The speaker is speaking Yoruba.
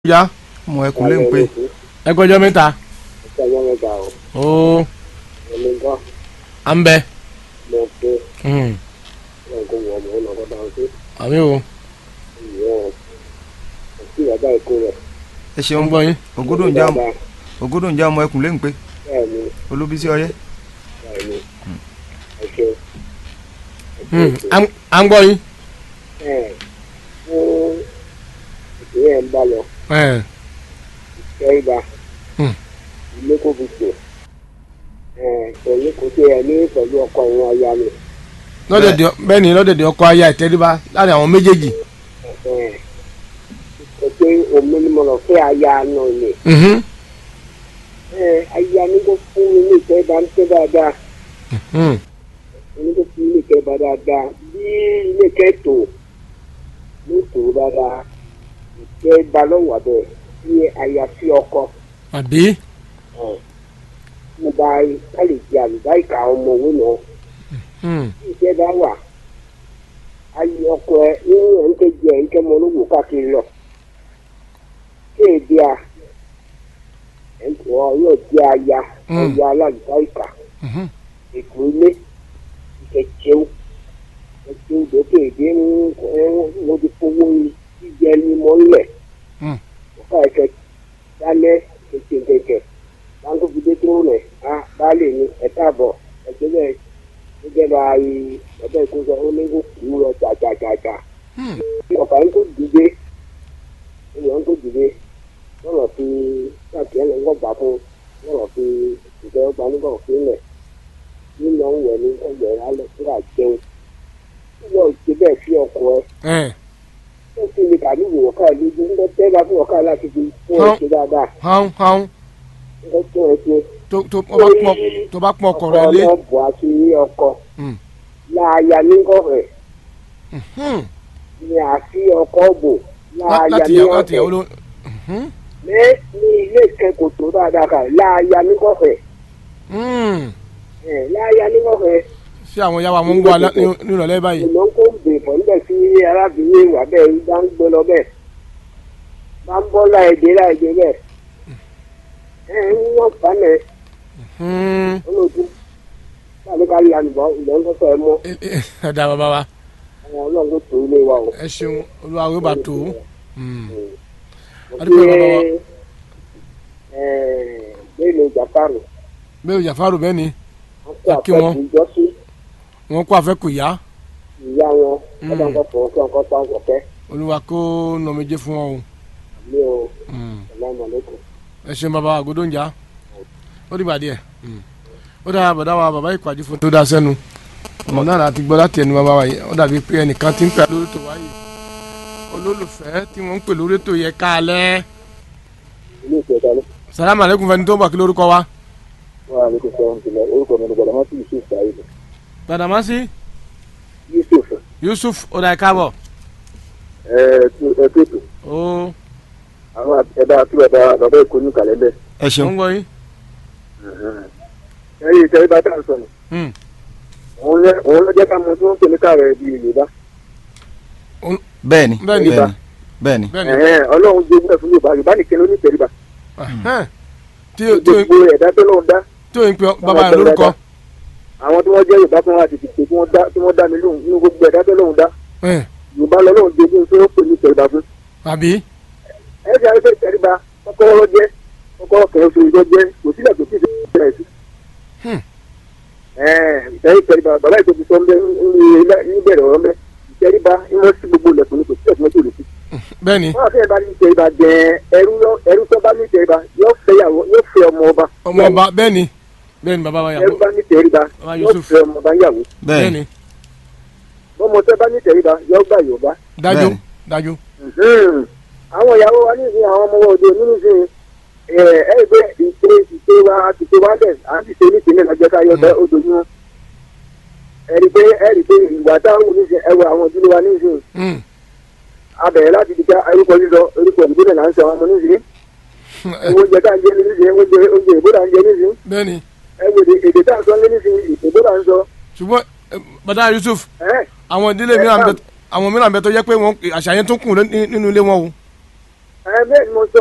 ya mọ ẹkùn lè ń pè ẹ kọjọ mẹ́ta Ẹ̀ka yẹn mẹ́ta o. ó Ẹni gbọ́ à ń bẹ mo pé Mm, wọn kò wọ̀ mọ́ ọ̀nà kọ́ta ọ̀sẹ̀. àmì o Ìyẹn kò sí ìyàgbá èkó rẹ̀. ẹ ń ṣeun gbọ́ yín ògódò ń já ògódò ń já ọmọ ẹkùn lè ń pè Bẹ́ẹ̀ ni olúbísí ọyẹ bẹ́ẹ̀ ni ẹ ṣe. Mm, à ń- à ń gbọ́ yín Ẹ fún ìpínlẹ̀ ń bá lọ Ẹ̀, kẹ́ríba Hmm. ilé kò fi sè. Pẹ̀lú kò sí ẹ ní pẹ̀lú ọkọ ìwọ̀n aya mi. lọ́dẹ̀dẹ̀ bẹ́ẹ̀ ni lọ́dẹ̀dẹ̀ ọkọ̀ aya ìtẹ́ríba láàrin àwọn méjèèjì Ẹ, Kò sí omi ni mo lọ fẹ́ aya náà ni. Mhm, Ẹ, Aya mi kò fún mi ní ìfẹ́ bá ń tẹ́ dáadáa. mm, ẹni tó fi ilé kẹ́ bá dáadáa bí ilé kẹ́ tó ló tó dáadáa ìkẹ́ bá lọ́wọ́ abẹ́ bí àyàfi ọkọ àbí mo bá ká lè jẹ àlùbáríkà ọmọ òwe náà Mm, bí ìkẹ́ bá wà ayé ọkọ ẹ nínú ẹ̀ ń kẹ́ jẹ ẹ̀ ń kẹ́ mọ olówó káàkiri lọ kéèdè à ẹ̀ ń tọ́ yóò jẹ aya Mm. ọ̀ya alálùbáríkà mhm, ètò ilé ìkẹ̀kẹ́wò ẹ̀kẹ́ ìdókè èdè ń mo ti fowó jíjẹ ní mọ́lẹ̀ Mm. ọ̀ká ẹ̀kẹ́ dálẹ́ kẹ̀kẹ́ báńkò fìdí tó rẹ̀ á baálé ni ẹ̀ka àbọ̀ ẹ̀kẹ́ bẹ́ẹ̀ ó jẹ́ bá a yí ọ̀bẹ́ ìkóso ó ní kó kú lọ jàjàjàjà mm, ọ̀kà ń kó dìde ìyọ̀ ń kó dìde lọ́rọ̀ fi káàkiri ẹ̀ ń gbọ́ gbà fún lọ́rọ̀ fi ìjọba ọgbà nígbà òfin lẹ̀ nínú ọ̀hún wẹ̀ ní ọgbẹ̀ alẹ́ síra jẹun yóò ṣe bẹ́ẹ̀ sí ọkọ̀ ẹ ẹ̀, ó sì lè kàdí ìwò ọ̀ká ẹ̀ lójú ń tẹ́ bá fún ọ̀ká láti fi fún ẹ̀ ṣe dáadáa hán hán ń tún ẹ̀ ṣe. tó tó ó bá pọ̀ tó bá pọ̀ ọkọ̀ rẹ̀ lé ọkọ̀ ọmọ bọ̀ àti ní ọkọ̀ Mm. láàyà nígbọ̀fẹ̀ Mhm, ni àfi ọkọ̀ bò lá- láàyà láti yàwó láti nígbọ̀fẹ̀ yàwó ló Mhm, ní ní ilé ìkẹ́kọ̀ọ́ tó dáadáa kà láàyà nígbọ̀fẹ̀ mm. ẹ̀ láàyà nígbọ̀fẹ̀ ṣé àwọn yàwó àwọn ń gbọ́ alẹ́- ní- nírọ̀lẹ́ báyìí ìlú ń kó gbè pọ̀ níbẹ̀ sí arábìnrin ìwà bẹ́ẹ̀ bá ń gbé lọ bẹ́ẹ̀ bá ń bọ́ láìdé láìdé bẹ́ẹ̀ ẹ̀ ń wọ́n fanẹ̀ Mm, olóòtú láti ká yà nìbọn ìlú ń kọ́kọ́ ẹ mọ́ ẹ ẹ- ẹ dá bàbá wa àwọn ọlọ́run tó tó ilé wa o. ẹ ṣeun olúwa yóò bá tó Mm, mo Adúpẹ́ fi bàbá wa. bẹ́ẹ̀ni jàpáàrù bẹ́ẹ̀ o jàfárò bẹ́ẹ̀ ni wọ́n kó Kí wọ́n. àpẹẹrẹ ìjọsí wọ́n kó àfẹ́kù yá ìyá wọn Mm. ọba nǹkan fọwọ́ kí wọn pa ọ̀kẹ́ olúwa kó nọmẹjẹ fún ọ o mi ò Mm. ọlọ́mọ lẹ́kọ̀ọ́. ẹ ṣeun bàbá àgọ́dọ̀ ń jà ó dìgbà díẹ̀ Mm. ó dára bàdá wa bàbá ìpàdé fún tó dá sẹ́nu ọmọ náà láti gbọ́ láti ẹnu bàbá wa yìí ó dàbí pé ẹnìkan ti ń pè lórí ètò wáyé olólùfẹ́ tí wọ́n ń pè lórí ètò yẹ káalẹ́ ilé ìfẹ́ dání salamu aleykum fẹni tó ń bọ̀ kí lórúkọ wa wọn àlejò sọ̀rọ̀ nípìnlẹ̀ orúkọ mi ní gbọdọ̀mọ́sí yusuf saheed gbàdámásí yusuf yusuf ó dà ẹ káàbọ̀ ẹ̀ẹ́dẹ́gbẹ̀tò ó àwọn ẹ̀dá àti bàbá bàbá èkó ní kàlẹ́ndẹ̀ ẹ ó ṣeun ń gbọ́ yín ẹ̀yìn ìtẹ́rí bá tà ń sọ̀nù Mm. òun ló jẹ́ ká mọ tí wọ́n ń pè ní kàrẹ́ bí yorùbá bẹ́ẹ̀ni Bẹ́ẹ̀ni. bẹ́ẹ̀ni bẹ́ẹ̀ni bẹ́ẹ̀ ni Ẹ̀hẹ́n, ọlọ́run gbé gbẹ́ fún yorùbá yorùbá nìkan ló ní ìtẹ́ríba Ẹ̀hẹ́n. tí ó- tí ó- gbogbo ẹ̀dá tó lọ́run dá tí ó ń pè bàbá rẹ̀ lórúkọ àwọn tí wọ́n jẹ́ yorùbá fún wa ti dìde tí wọ́n dá tí wọ́n dá mi lóhùn nínú gbogbo ẹ̀dá tó lọ́run dá Ẹ̀, yorùbá lọ́lọ́run gbé fún tí wọ́n pè ní ìtẹ́ríba fún àbí ẹ ṣe àrífẹ́ ìtẹ́ríba kọ́kọ́rọ́ lọ jẹ́ kọ́kọ́rọ́ kẹ́ oṣù ìjọ jẹ́ kò sílẹ̀ kò sí ìṣẹ̀lẹ̀ sí. Hmm. ìtẹ́rí ìtẹ́ríba bàbá ètò ti sọ ń bẹ níbẹ̀rẹ̀ ọ̀rọ̀ mẹ́ ìtẹ́ríba ìmọ̀ sí gbogbo ilẹ̀kùn ní kò sílẹ̀ tí wọ́n tó lè fi. bẹ́ẹ̀ ni wọ́n àfihàn bá ní ìtẹ́ríba jẹ ẹrú lọ- ẹrú tó bá ní ìtẹ́ríba yóò fẹ́ yàwó yóò fẹ́ ọmọ ọba ọmọ ọba bẹ́ẹ̀ ni bẹ́ẹ̀ ni bàbá wa ẹrú yàgò bá ní ìtẹ́ríba Bàbá yóò Yusuf. fẹ́ ọmọ ọba yàwó bẹ́ẹ̀ bẹ́ẹ̀ni ni bọ́mọ tẹ́ bá ní ìtẹ́ríba yóò gbà yorùbá dájú Bẹ́ẹ̀ ni. dájú Mhm. àwọn ìyàwó wa ní ìsìn àwọn ọmọ wa òde òní nísìn ẹ ẹ gbé ìpè ìpè wa ìpè wa bẹ à ń ṣiṣẹ́ nípìnlẹ̀ lọ́jọ́ ká yọ bẹ́ odò yún ẹ rí pé ẹ rí pé ìgbà táwọn wò nísìn ẹ wọ àwọn ìdílé wa nísìn Mm. abẹ̀rẹ̀ láti dìgbà orúkọ lílọ orúkọ ìdílé là ń sọ ọmọ nísìn oúnjẹ tá à ń jẹ ní nísìn oúnjẹ oúnjẹ ìbò là ń jẹ nísìn bẹ́ẹ̀ ni ẹ wò èdè èdè tá à ń sọ ní nísìn ìbò là ń sọ ṣùgbọ́n ẹ, bàdá Yusuf ẹ àwọn ìdílé mìíràn bẹ àwọn mìíràn bẹ tó yẹ pé wọn àṣàyàn tó kù ní- nínú ilé wọn o ẹ bẹ́ẹ̀ ni mo sọ